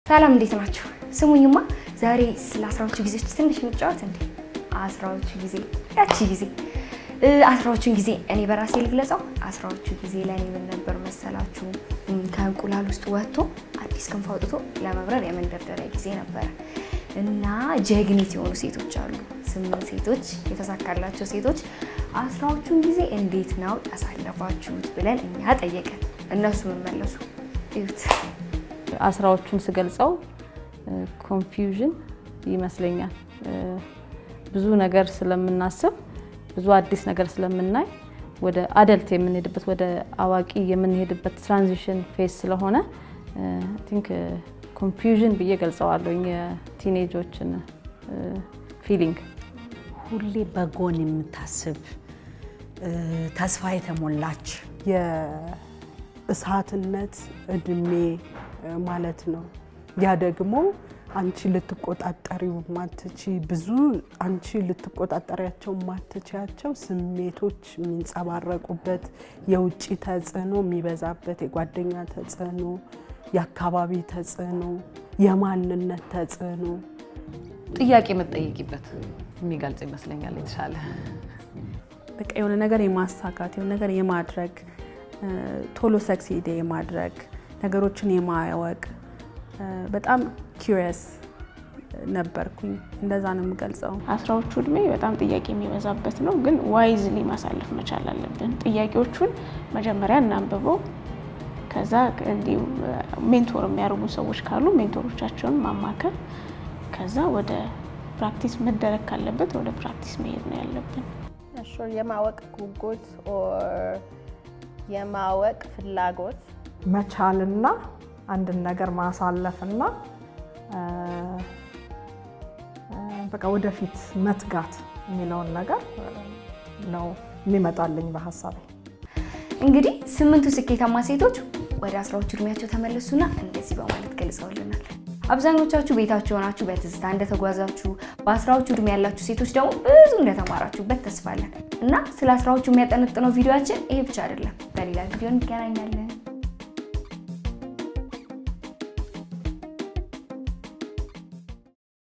ሰላም እንዴት ናቸው? ስሙኝማ ዛሬ ስለ አስራዎቹ ጊዜዎች ትንሽ እንጫወት እንዴ። አስራዎቹ ጊዜ ያቺ ጊዜ አስራዎቹን ጊዜ እኔ በራሴ ልግለጸው። አስራዎቹ ጊዜ ለእኔ ምን ነበር መሰላችሁ? ከእንቁላል ውስጥ ወጥቶ አዲስ ክንፍ አውጥቶ ለመብረር የመንደርደሪያ ጊዜ ነበረ እና ጀግኒት የሆኑ ሴቶች አሉ። ስምንት ሴቶች የተሳካላቸው ሴቶች አስራዎቹን ጊዜ እንዴት ነው ያሳለፋችሁት ብለን እኛ ጠየቀን። እነሱ መመለሱ እዩት። አስራዎቹን ስገልጸው ኮንፊውዥን ይመስለኛል። ብዙ ነገር ስለምናስብ ብዙ አዲስ ነገር ስለምናይ ወደ አደልት የምንሄድበት ወደ አዋቂ የምንሄድበት ትራንዚሽን ፌስ ስለሆነ ቲንክ ኮንፊውዥን ብዬ ገልጸዋለሁ። የቲኔጆችን ፊሊንግ ሁሌ በጎን የምታስብ ተስፋ የተሞላች የእሳትነት እድሜ ማለት ነው። ያ ደግሞ አንቺ ልትቆጣጠሪው ማትቺ ብዙ አንቺ ልትቆጣጠሪያቸው ማትችያቸው ስሜቶች የሚንጸባረቁበት የውጭ ተጽዕኖ የሚበዛበት የጓደኛ ተጽዕኖ፣ የአካባቢ ተጽዕኖ፣ የማንነት ተጽዕኖ ጥያቄ የምትጠይቂበት የሚገልጽ ይመስለኛል የተሻለ በቃ የሆነ ነገር የማሳካት የሆነ ነገር የማድረግ ቶሎ ሰክሲድ የማድረግ ነገሮችን የማያወቅ በጣም ኪሪየስ ነበርኩኝ። እንደዛ ነው የምገልጸው። አስራዎቹ እድሜ በጣም ጥያቄ የሚበዛበት ነው፣ ግን ዋይዝሊ ማሳለፍ መቻል አለብን። ጥያቄዎቹን መጀመሪያ እናንብበው። ከዛ እንዲሁ ሜንቶር የሚያደርጉ ሰዎች ካሉ ሜንቶሮቻቸውን ማማከር፣ ከዛ ወደ ፕራክቲስ መደረግ ካለበት ወደ ፕራክቲስ መሄድ ነው ያለብን። የማወቅ ጉጉት ኦር የማወቅ ፍላጎት መቻልና አንድን ነገር ማሳለፍና በቃ ወደፊት መትጋት የሚለውን ነገር ነው የሚመጣልኝ በሀሳቤ። እንግዲህ ስምንቱ ስኬታማ ሴቶች ወደ አስራዎቹ እድሜያቸው ተመለሱና እንደዚህ በማለት ገልጸውልናል። አብዛኞቻችሁ ቤታችሁ ሆናችሁ በትዝታ እንደተጓዛችሁ፣ በአስራዎቹ እድሜ ያላችሁ ሴቶች ደግሞ ብዙ እንደተማራችሁበት ተስፋለን እና ስለ አስራዎቹ የሚያጠነጥነው ቪዲዮችን ይሄ ብቻ አይደለም። በሌላ ቪዲዮ እንገናኛለን።